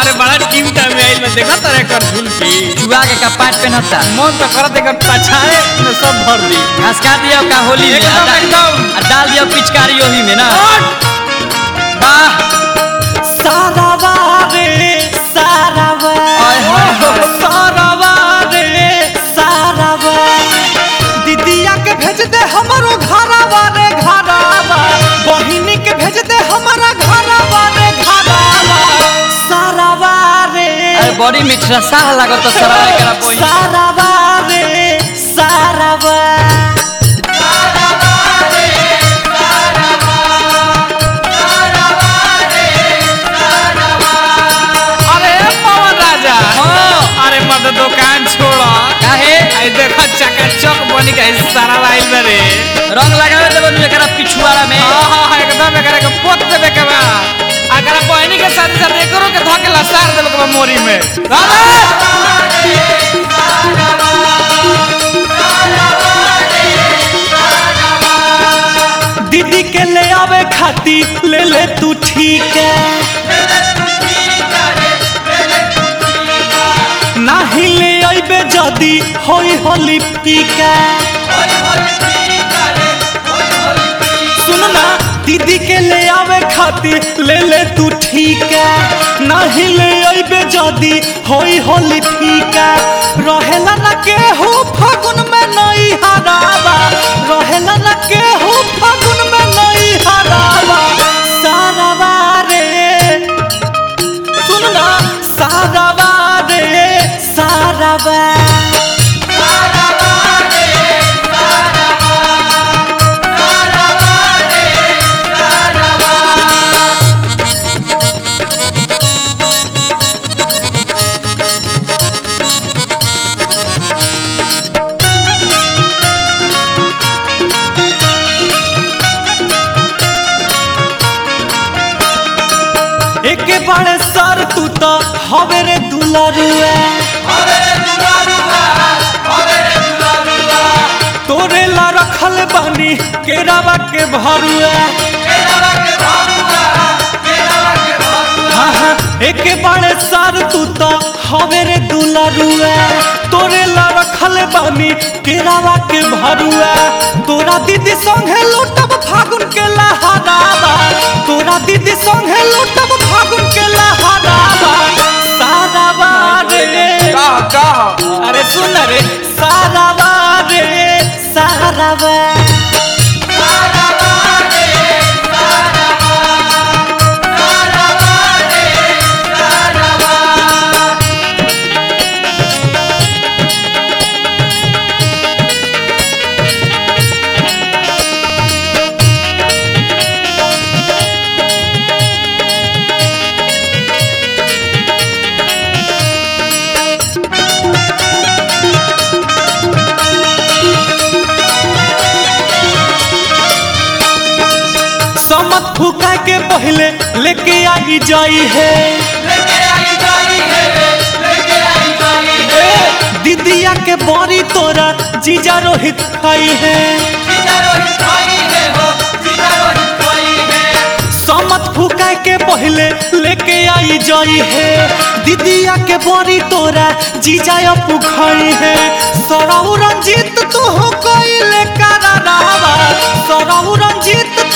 रे बड़ा team time में आइल में देखा तारे कर झुलकी चुआ के कपाट पहनता मन तो करत एकर पछाए में सब भर दी घास काट दिया का होली में एकदम, आ डा- एकदम। आ डाल दिया पिचकारी ओही में ना वाह सारावा रे सारावा आय हाय हाय। सारावा रे सारावा दीदिया के भेज दे हमरो घरावा रे घरावा बहिनी के भेज दे हमारा घरावा रे घरावा सारावा रे अरे बड़ी मीठा साह लागत तो सरा एकरा पोई सारावा रे सारावा अरे पवन राजा हाँ। अरे मत दुकान छोड़ा काहे आई देखा चकाचक बनी के सारा लाइल में रे रंग लगावे देबो नु एकरा पिछुआरा में हाँ हाँ हाँ, एकदम एकरा के पोत देबे के बा अगर बहनी के साथ साथ एकरो के धके लसार देबे के बा मोरी में राजा दीदी के ले आवे खाती ले ले तू ठीक है नाही ले आइबे जदी होई होली पीका सुन ना दीदी के ले आवे खाती ले ले तू ठीक है नाही ले आइबे जदी होई होली पीका रहेला ना के हो फागुन में नई हरावा रहेला ना के हो फागुन में नई हरावा सारावा रे सुन ना सारावा रे सारावा एके बारे सर तू तो हवे रे दुलारुआ तोरे ला रखल बानी केरावा के भरुआ हाँ हाँ एके बारे सर तू तो हवे रे दुलारुआ तोरे ला रखल बानी केरावा के भरुआ तोरा दीदी संगे लूटब फागुन के लहरावा तोरा दीदी संगे लूटब फागुन के लहरावा सारावा रे कह कह अरे सुन रे सारावा रे सारावा समत फुका के पहले लेके आई जाई है ए, दीदिया के बड़ी तोरा जीजा रोहित खाई है समत फुका के पहले लेके आई जाई है दीदिया के बड़ी तोरा जीजा अपू खाई है सराउ रंजीत तू हो कोई ले करारावा सराउ रंजीत